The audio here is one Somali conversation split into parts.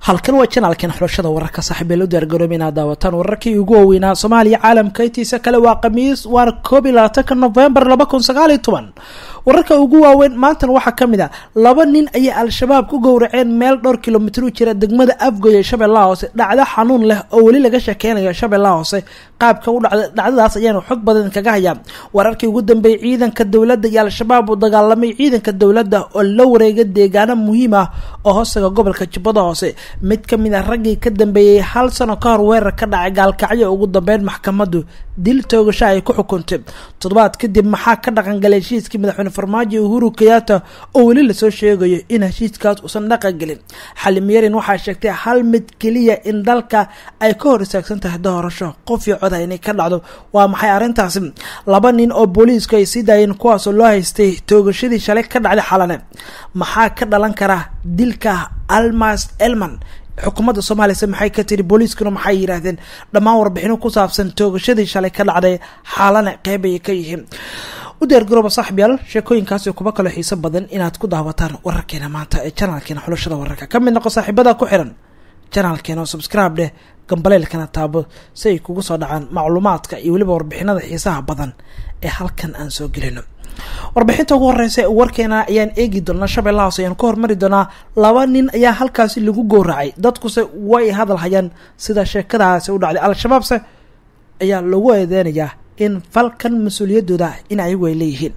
halkan waa janaalkan xulashada wararka saaxiibeelo diyaargarooba inaad daawataan wararkii ugu waaweynaa soomaaliya caalamka intiisa kale waa khamiis waana koob iyo labaatanka novembar laba kun sagaal iyo toban wararka ugu waaweyn maantan waxaa ka mid a laba nin ayay al-shabaab ku gowraceen meel dhowr kilomitr u jira degmada afgoy ee shabeellaha hoose dhacdo xanuun leh oo weli laga sheekeynayo shabeellaha hoose qaabka u dhacda dhacdadaas ayaanu xog badan kaga hayaa wararkii ugu dambeeyay ciidanka dowladda iyo al-shabaab uu dagaalamay ciidanka dowladda oo la wareega deegaano muhiim ah oo hoostaga gobolka jubbada hoose mid ka mid ah raggii ka dambeeyey hal sano ka hor weerar ka dhacay gaalkacyo ugu dambeyn maxkamaddu dil toogasho ay ku xukuntay toddobaad kadib maxaa ka dhaqangalay heshiiskii madaxweyne farmaajo uhuru kenyatta oo weli lasoo sheegayo in heshiiskaas uusan dhaqan gelin xalimyarin waxaa sheegtay hal mid keliya in dalka ay ka hor istaagsan tahay doorasho qof iyo coda inay ka dhacdo waa maxay arrintaasi laba nin oo booliisku ay sii daayeen kuwaasoo loo haystay toogashadii shalay ka dhacday xalane maxaa ka dhalan kara dilka almas elman xukuumadda soomaaliyase maxay ka tiri booliiskuna maxay yidhaahdeen dhammaan warbixino ku saabsan toogashadii shalay ka dhacday xaalane qeyb ayay ka yihiin u diyaargarooba saaxiibyaal sheekooyinkaas iyo kuba kaloo xiiso badan inaad ku daawataan wararkeena maanta ee janaalkeena xulashada wararka ka mid noqo saaxiibada ku xiran janaalkeena oo subscribe dheh gambaleelkana taabo si ay kugu soo dhacaan macluumaadka iyo weliba warbixinada xiisaha badan ee halkan aan soo gelino warbixinta ugu horeysa warkeena ayaan eegi doonaa shabeellaha hoose ayaan ku hormari doonaa laba nin ayaa halkaasi lagu gowracay dadkuse way hadal hayaan sida sheekadaasi u dhacday al-shabaabse ayaa lagu eedeynayaa in falkan mas-uuliyadooda in ayagu ay leeyihiin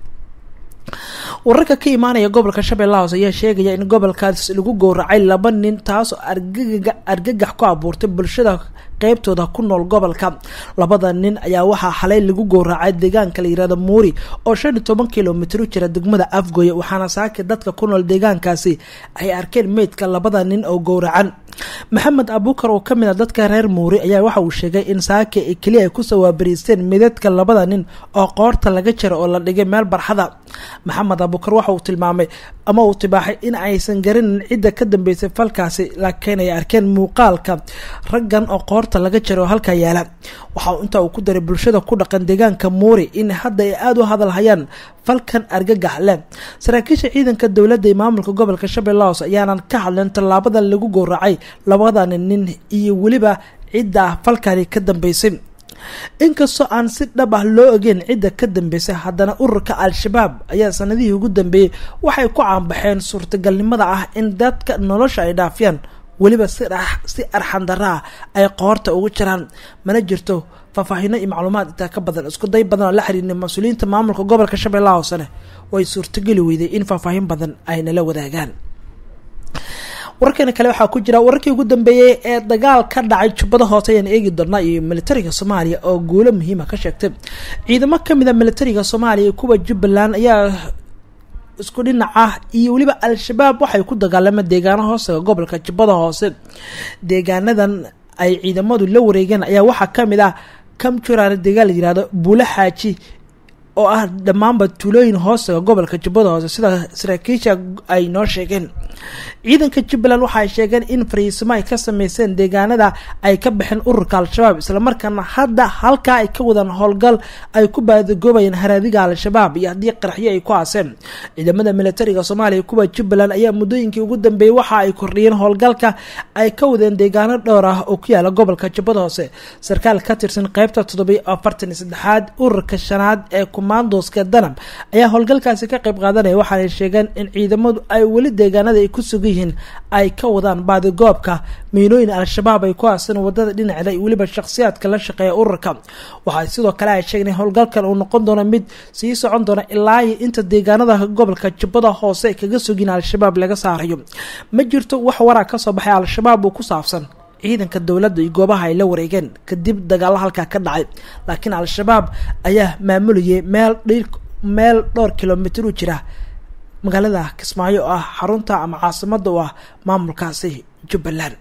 wararka ka imaanaya gobolka shabeellaha hoose ayaa sheegaya in gobolkaas lagu gowracay laba nin taasoo argagaga argagax ku abuurtay bulshada qeybtooda ku nool gobolka labada nin ayaa waxaa xalay lagu gowracay deegaanka la yirahdo muuri oo shan iyo toban kilomitr u jira degmada afgoye waxaana saaki dadka ku nool deegaankaasi ay arkeen meydka labada nin oo gowracan maxamed abuukar oo kamid a dadka reer muuri ayaa waxa uu sheegay in saaki keliya ay kusoo waabariisteen midadka labada nin oo qoorta laga jira oo la dhigay meel barxada maxamed abuukar waxa uu tilmaamay ama uu tibaaxay in aysan garinin cidda ka dambeysay falkaasi laakiin ay arkeen muuqaalka raggan oo qoorta laga jira oo halkaa yaala waxa intaa uu ku daray bulshada ku dhaqan deegaanka muuri in hadda ay aada u hadal hayaan falkan argagax leh saraakiisha ciidanka dowladda iyo maamulka gobolka shabeellaha hoose ayaanan ka hadleen tallaabada lagu gowracay labadani nin iyo weliba cidda falkani ka dambeysay inkastoo aan si dhab ah loo ogeyn cidda ka dambeysay haddana ururka al-shabaab ayaa sanadihii ugu dambeeyey waxay ku caanbaxeen suurtagalnimada ah in dadka nolosha ay dhaafiyaan weliba si si arxandara ah ay qoorta ugu jiraan mana jirto faahfaahino iyo macluumaad intaa ka badan isku day badan oo la xiriirnay mas-uuliyiinta maamulka gobolka shabeellaha hoosene way suurtageli weyday in faahfaahin badan ay nala wadaagaan wararkeena kale waxaa ku jira wararkii ugu dambeeyey ee dagaal ka dhacay jubbada hoose ayaan eegi doonaa iyo militariga soomaaliya oo guulo muhiima ka sheegtay ciidamo kamid a militariga soomaaliya kuwa jubbaland ayaa isku dhinac ah iyo weliba al-shabaab waxay ku dagaalameen deegaano hoostaga gobolka jubbada hoose deegaanadan ay ciidamadu la wareegeen ayaa waxaa kamid ah kamjuraana deegaan la yirahdo buulo xaaji oo ah dhammaanba tuulooyin hoostaga gobolka jubbada hoose sida saraakiisha ay noo sheegeen ciidanka jubbaland waxaay sheegeen in fariisimo ay ka sameyseen deegaanada ay ka baxeen ururka al-shabaab islamarkaana hadda halkaa ay ka wadaan howlgal ay ku baadagoobayeen haraadiga al-shabaab iyo haddii qaraxyo ay ku aaseen ciidamada militariga soomaaliya kuwa jubbaland ayaa muddooyinkii ugu dambeeyey waxa ay kordhiyeen howlgalka ay ka wadeen deegaano dhowr ah oo ku yaala gobolka jubbada hoose sarkaal ka tirsan qeybta toddobiy afartan iyo saddexaad ururka shanaad ee kumaandoska danab ayaa howlgalkaasi ka qayb qaadanaya waxaanay sheegeen in ciidamadu ay weli deegaanada ay ku sugan yihiin ay ka wadaan baadigoobka miinooyin al-shabaab ay ku aasan wadada dhinaceeda iyo weliba shakhsiyaadka la shaqeeya ururka waxaa sidoo kale ay sheegeen in howlgalkan uu noqon doono mid sii socon doona ilaa iyo inta deegaanada gobolka jubbada hoose kaga sugin al-shabaab laga saarayo ma jirto wax waraa kasoo baxay al-shabaab oo ku saabsan ciidanka dowladda iyo goobaha ay la wareegeen kadib dagaalo halkaa ka dhacay laakiin al-shabaab ayaa maamulayay meel dhil meel dhowr kilomitr u jira magaalada kismaayo oo ah xarunta ama caasimada u ah maamulkaasi jubbaland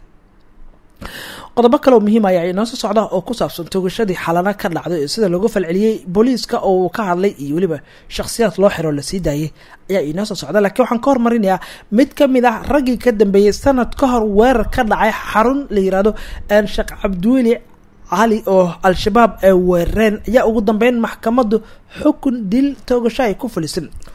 qodobo kale oo muhiim ayaa inoo soo socda oo ku saabsan toogashadii xalana ka dhacday ee sida loogu falceliyey booliiska oo uu ka hadlay iyo weliba shakhsiyaad loo xiro lasii daayay ayaa inoo soo socda laakiin waxaan ka hormarinayaa mid ka mid ah raggii ka dambeeyey sanad ka hor weerar ka dhacay xarun la yirahdo sheekh cabdiweli cali oo al-shabaab ay weerareen ayaa ugu dambeyn maxkamaddu xukun dil toogasho ay ku fulisan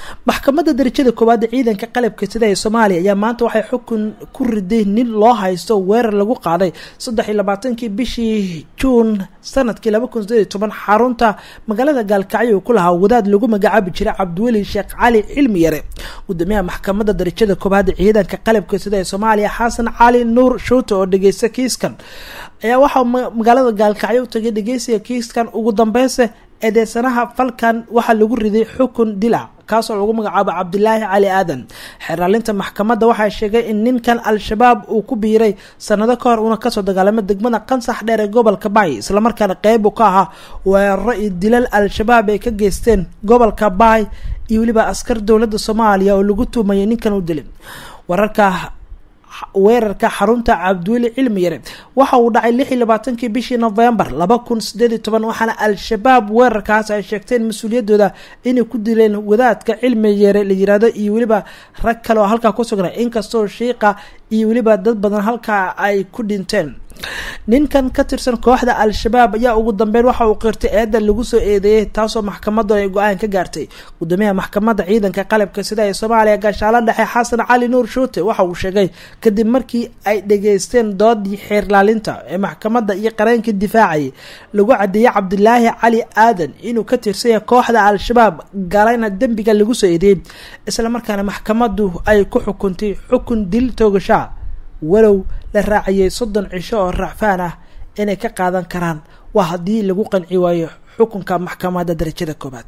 maxkamadda darajada koowaad ee ciidanka qalabka sida ee soomaaliya ayaa maanta waxay xukun ku riday nin loo haysto weerar lagu qaaday saddex iyo labaatankii bishii juun sanadkii laba kun sideed iyo toban xarunta magaalada gaalkacyo uu ku lahaa wadaad lagu magacaabi jiray cabdiweli sheekh cali cilmi yare gudoomiyaha maxkamadda darajada koowaad ee ciidanka qalabka sida ee soomaaliya xasan cali nuur shuute oo dhegeysta kiiskan ayaa waxaa magaalada gaalkacyo u tagay dhegeysiga kiiskan ugu dambeynse eedeysanaha falkan waxaa lagu riday xukun dila kaasoo lagu magacaabo cabdilaahi cali aadan xeraalinta maxkamadda waxaa sheegay in ninkan al-shabaab uu ku biiray sanado ka hor uuna kasoo dagaalamay degmada qansax dheer ee gobolka baay islamarkaana qeyb u ka ahaa weeraro iyo dilal al-shabaab ay ka geysteen gobolka baay iyo weliba askar dowladda soomaaliya oo lagu tuumayay ninkan u dilay wararka weerarka xarunta cabdiweli cilmi yare waxa uu dhacay lix iyo labaatankii bishii novembar laba kun sideed iyo toban waxaana al-shabaab weerarkaas ay sheegteen mas-uuliyadooda inay ku dileen wadaadka cilmi yare la yiraahdo iyo weliba rag kale oo halkaa ku sugnay inkastoo shiiqa iyo weliba dad badan halkaa ay ku dhinteen ninkan ka tirsan kooxda al-shabaab ayaa ugu dambeyn waxa uu qirtay eedda lagu soo eedeeyey taasoo maxkamaddu ay go-aan ka gaartay gudoomiyaha maxkamadda ciidanka qalabka sida ee soomaaliya gaashaalo dhexe xasan cali nuur shuute waxa uu sheegay kadib markii ay dhageysteen doodii xeerlaalinta ee maxkamadda iyo qareenkii difaacayay lagu cadeeyey cabdilaahi cali aadan inuu ka tirsanya kooxda al-shabaab galayna dembiga lagu soo eedeeyey islamarkaana maxkamaddu ay ku xukuntay xukun dil toogashaa walow la raaciyey soddon cisho oo racfaan ah inay ka qaadan karaan waa haddii lagu qanci waayo xukunka maxkamadda darajada koobaad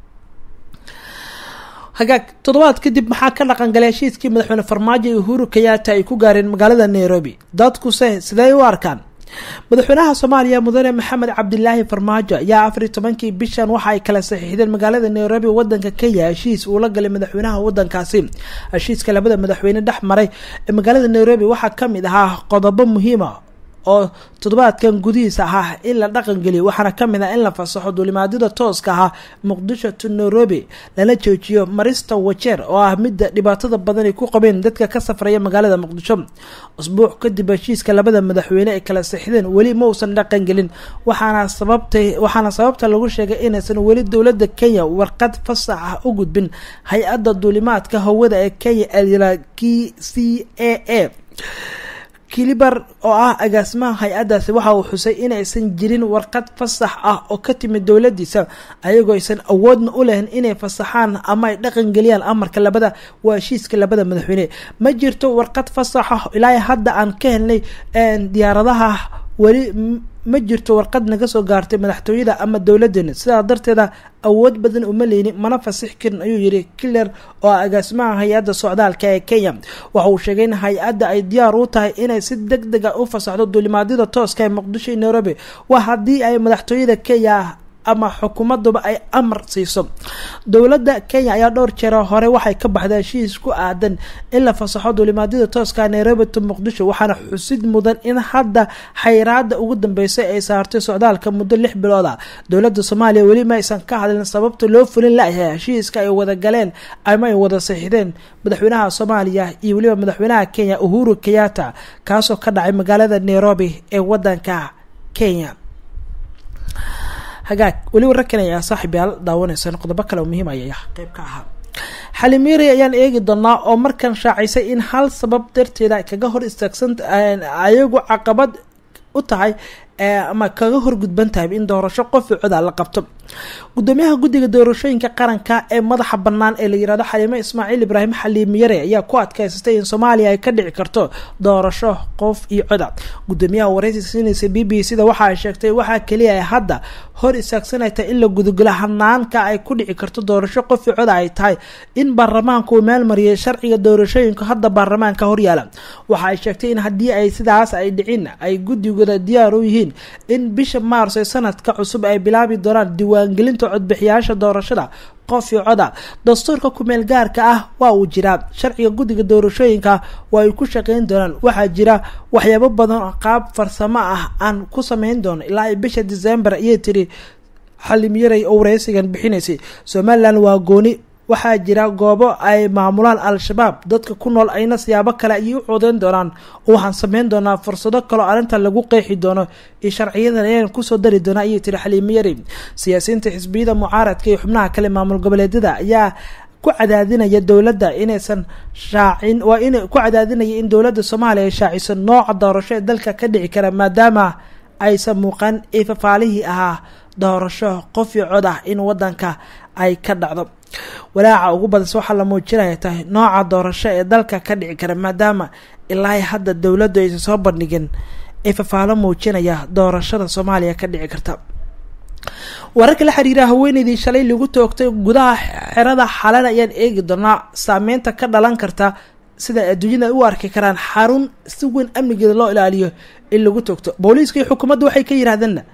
hagaag toddobaad kadib maxaa ka dhaqangalay heshiiskii madaxweyne farmaajo iyo uhuru kayaata ay ku gaareen magaalada nairobi dadkuse sidey u arkaan madaxweynaha soomaaliya mudane maxamed cabdilaahi farmaajo ayaa afar iyo tobankii bishan waxa ay kala saxiixdeen magaalada nairobi wadanka kenya heshiis uu la galay madaxweynaha wadankaasi heshiiska labada madaxweyne dhex maray ee magaalada nairobi waxaa kamid ahaa qodobo muhiima oo toddobaadkan gudihiisa ahaa in la dhaqangeliyo waxaana kamid ah in la fasaxo duulimaadyada tooska ahaa muqdisho to nairobi lana joojiyo marista wajeer oo ah midda dhibaatada badan ay ku qabeen dadka ka safraya magaalada muqdisho usbuuc kadib heshiiska labada madaxweyne ay kala sixdeen weli ma uusan dhaqangelin waxaana sababtay waxaana sababta lagu sheegay inaysan weli dowladda kenya warqad fasax ah u gudbin hay-adda duulimaadka hawada ee kenya k c a a kilibar oo ah agaasimaha hay-addaasi waxa uu xusay inaysan jirin warqad fasax ah oo ka timid dowladiisa ayagoo aysan awoodna u lahayn inay fasaxaan ama ay dhaqangeliyaan amarka labada waa heshiiska labada madaxweyne ma jirto warqad fasax ah ilaa hadda aan ka helnay diyaaradaha weli ma jirto warqad naga soo gaartay madaxtooyada ama dowladeena sidaa darteeda awood badan uma leyni mana fasix karin ayuu yiri kiler oo ah agaasimaha hay-adda socdaalka ee kenya waxa uu sheegay in hay-adda ay diyaar u tahay inay si deg deg a u fasaxdo duulimaadyada tooska ee muqdisho iyo nairobi waa haddii ay madaxtooyada kenya ama xukuumaduba ay amar siiso dowladda kenya ayaa dhowr jeer hore waxay ka baxday heshiis ku aadan in la fasaxo duulimaadyada tooska nairobi to muqdisho waxaana xusid mudan in hadda xayraada ugu dambeysay ay saartay socdaalka muddo lix bilood a dowladda soomaaliya weli ma aysan ka hadlin sababta loo fulin layahay heshiiska ay wada galeen ama ay wada saxiixdeen madaxweynaha soomaaliya iyo weliba madaxweynaha kenya uhuru kenyatta kaasoo ka dhacay magaalada nairobi ee wadanka kenya hagaag weli wararkan ayaa saaxiib yaal daawaneysaan qodobo kale oo muhiim ayay qeyb ka ahaa xalimiiri ayaan eegi doonaa oo markan shaacisay in hal sabab darteeda kaga hor istaagsan ayagu caqabad u tahay ama kaga horgudban tahay in doorasho qofi coda la qabto gudoomiyaha guddiga doorashooyinka qaranka ee madaxa bannaan ee la yirahdo xaliimo ismaaciil ibraahim xaliim yare ayaa ku adkaysatay in soomaaliya ay ka dhici karto doorasho qof iyo coda gudoomiyaha wareysi siinaysa b b c da waxa ay sheegtay waxaa keliya ay hadda hor istaagsanayta in la gudugalo hanaanka ay ku dhici karto doorasho qof iyo coda ay tahay in baarlamaanka uu meelmariyay sharciga doorashooyinka hadda baarlamaanka horyaala waxa ay sheegtay in haddii ay sidaas ay dhicin ay guddigooda diyaar u yihiin in bisha maars ee sanadka cusub ay bilaabi doonaan diiwaangelinta codbixiyaasha doorashada qof iyo coda dastuurka kumeel gaarka ah waa uu jiraa sharciga guddiga doorashooyinka waa ay ku shaqeyn doonaan waxaa jira waxyaabo badan oo qaab farsamo ah aan ku sameyn doono ilaa ay bisha december ayay tiri xalimyaray oo wareysigan bixinaysay somalilan waa gooni waxaa jira goobo ay maamulaan al-shabaab dadka ku nool ayna siyaabo kale ayay u codeyn doonaan waxaan sameyn doonaa fursado kaleo arrinta lagu qeexi doono iyo sharciyadan ayaan kusoo dari doona ayay tiri xaliimo yari siyaasiyiinta xisbiyada mucaaradka iyo xubnaha kale maamul goboleedyada ayaa ku cadaadinaya dowladda inaysan shaacin waa in ku cadaadinaya in dowladda soomaaliya ay shaaciso nooca doorasho ee dalka ka dhici kara maadaama aysan muuqan ee fafaalihii ahaa doorasho qof iyo cod ah in wadanka ay ka dhacdo walaaca ugu badanse waxaa la muujinaya tahay nooca doorasho ee dalka ka dhici kara maadaama ilaa hadda dowladdu aysan soo bandhigin ee fafaalo muujinaya doorashada soomaaliya ka dhici karta wararka la xiriira haweeneydii shalay lagu toogtay gudaha xerada xalan ayaan eegi doonaa saameynta ka dhalan karta sida adduunyada u arki karaan xarun si weyn amnigeeda loo ilaaliyo in lagu toogto booliiska iyo xukuumadda waxay ka yidhahdeenna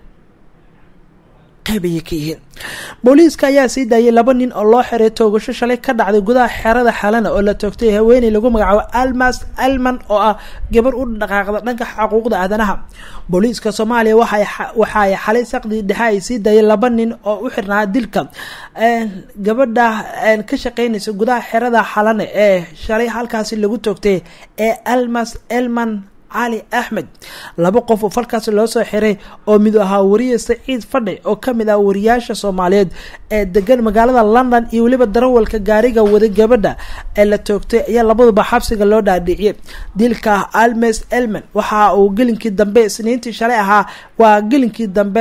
qayb ayay ka yihiin booliiska ayaa sii daayay laba nin oo loo xiray toogasho shalay ka dhacday gudaha xerada xalana oo la toogtay haweeney lagu magacaabo almas alman oo ah gabar u dhaqaaqda dhanka xuquuqda aadanaha booliiska soomaaliya waxa ay xalay saqdii dhexe ay sii daayay laba nin oo u xirnaa dilka gabadha ka shaqeynaysa gudaha xerada xalane ee shalay halkaasi lagu toogtay ee almas elman cali axmed laba qof oo falkaasi loo soo xiray oo mid ahaa wariye saciid fadhi oo kamid ah wariyaasha soomaaliyeed ee degan magaalada london iyo weliba darawalka gaariga wada gabadha ee la toogtay ayaa labaduba xabsiga loo dhaadhiciyay dilka almes elman waxa uu gelinkii dambe isniintii shalay ahaa waa gelinkii dambe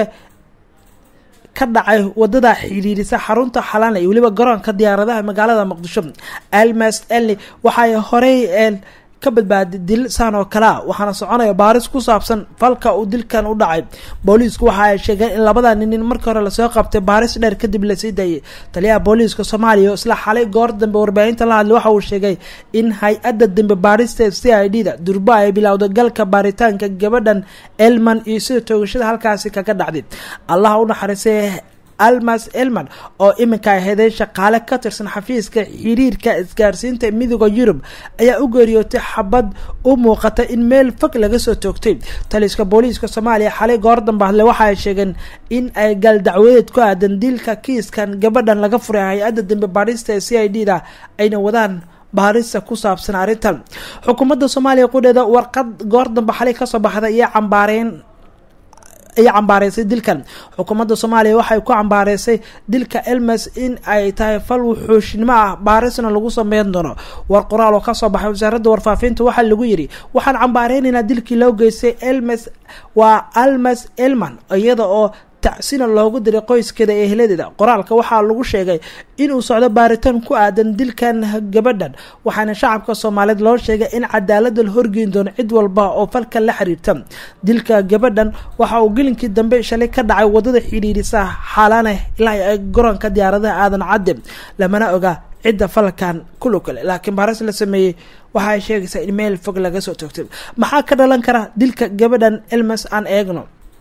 ka dhacay wadada xidhiirisa xarunta xalana iyo weliba garoonka diyaaradaha magaalada muqdisho almes elni waxay horey ka badbaaday dil saan oo kalea waxaana soconaya baaris ku saabsan falka uu dilkan u dhacay booliisku waxa ay sheegeen in labada nin markii hore lasoo qabtay baaris dheer kadib lasii daayay taliyaha booliiska soomaaliya isla xalay goor dambe warbaahinta la hadlay waxa uu sheegay in hay-adda dambe baarista c i d da durba ay bilowda galka baaritaanka gabadhan elman iyo sida toogashada halkaasi kaga dhacday allaha u naxariisay almas elman oo iminka aheeday shaqaale ka tirsan xafiiska xiriirka isgaarsiinta midooda yurub ayaa u geeriyootay xabad u muuqata in meel fog laga soo toogtay taliska booliiska soomaaliya xalay goor dambe hadle waxa ay sheegeen in ay gal dacwadeed ku aadan dilka kiiskan gabadhan laga furay hay-adda dambe baarista ee c i d da ayna wadaan baarista ku saabsan arrintan xukuumadda soomaaliya qudheeda warqad goor dambe xalay kasoo baxday iyo cambaareen ay cambaareysay dilkan xukuumadda soomaaliya waxay ku cambaareysay dilka elmes in ay tahay fal wuxuushnimo ah baarisna lagu sameyn doono war qoraal oo kasoo baxay wasaaradda warfaafinta waxaa lagu yidhi waxaan cambaareynayna dilkii loo geystay elmes waa almes elman iyada oo tacsina loogu diray qoyskeeda ee eheladeeda qoraalka waxaa lagu sheegay inuu socdo baaritaan ku aadan dilkan gabadhan waxaana shacabka soomaaliyeed loo sheegay in cadaalada la horgeyn doono cid walba oo falkan la xiriirta dilka gabadhan waxa uu gelinkii dambe shalay ka dhacay wadada xidhiirisa xaalane ilaa garoonka diyaaradaha aadan cadde lamana oga cidda falkan kulo kale laakiin baaris la sameeyey waxa ay sheegaysaa in meel fog laga soo toogtay maxaa ka dhalan kara dilka gabadhan elmes aan eegno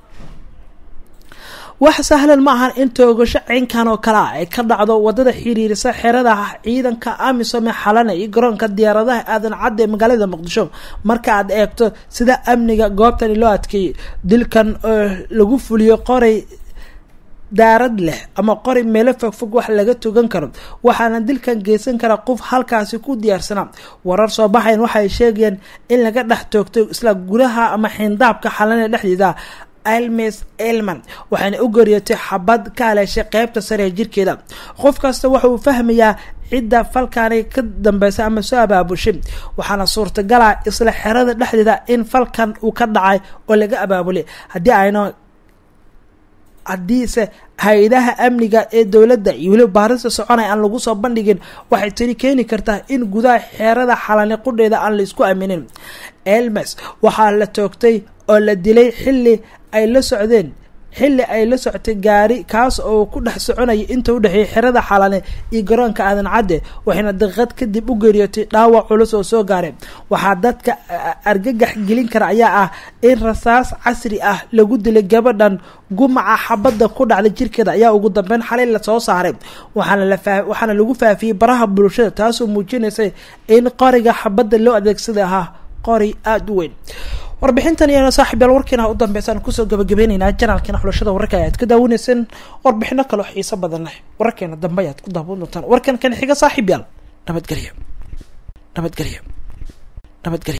wax sahlan ma ahan in toogasho ciynkan oo kale ah ay ka dhacdo wadada xiriirisa xerada ciidanka amisom ee xalana iyo garoonka diyaaradaha aadan cadde ee magaalada muqdisho marka aad eegto sida amniga goobtani loo adkeeyey dilkan oo lagu fuliyo qoray daarad leh ama qori meelo fogfog wax laga tugan karo waxaana dilkan geysan kara qof halkaasi ku diyaarsanaa warar soo baxayn waxay sheegayeen in laga dhex toogtay isla gudaha ama xindaabka xalana dhexdeeda almes elman waxaana u geeriyotay xabad ka haleeshay qeybta sare ee jirkeeda qof kasta waxa uu fahmayaa cidda falkaani ka dambeysa ama soo abaabushay waxaana suurtagala isla xerada dhexdeeda in falkan uu ka dhacay oo laga abaabulay haddii ayna haddiise hay-adaha amniga ee dowladda iyo weliba baarista soconay aan lagu soo bandhigin waxay tani keeni kartaa in gudaha xeerada xalani qudheeda aan laisku aminin elmes waxaa la toogtay oo la dilay xilli ay la socdeen xilli ay la socotay gaari kaas oo ku dhex soconaya inta u dhexeeyay xerada xalane iyo garoonka aadan cadde waxayna daqiiqad kadib u geeriyootay dhaawac culus oo soo gaaray waxaa dadka argagax gelin kara ayaa ah in rasaas casri ah lagu dilay gabadhan gumaca xabadda ku dhacday jirkeeda ayaa ugu dambeyn xalay lasoo saaray waxaana lagu faafiyey baraha bulshada taasoo muujinaysay in qoriga xabadda loo adeegsaday ahaa qori aada u weyn warbixintan iyana saaxib yaal warkiina u dambeysaan kusoo gabagabeyneynaa janaalkiina xulashada wararka ayaad ka daawaneyseen warbixino kaloo xiiso badan leh wararkeena dambe ayaad ku daawan doontaan warkan kan xiga saaxib yaal nabadgelyo nabadgelyo nabadgelyo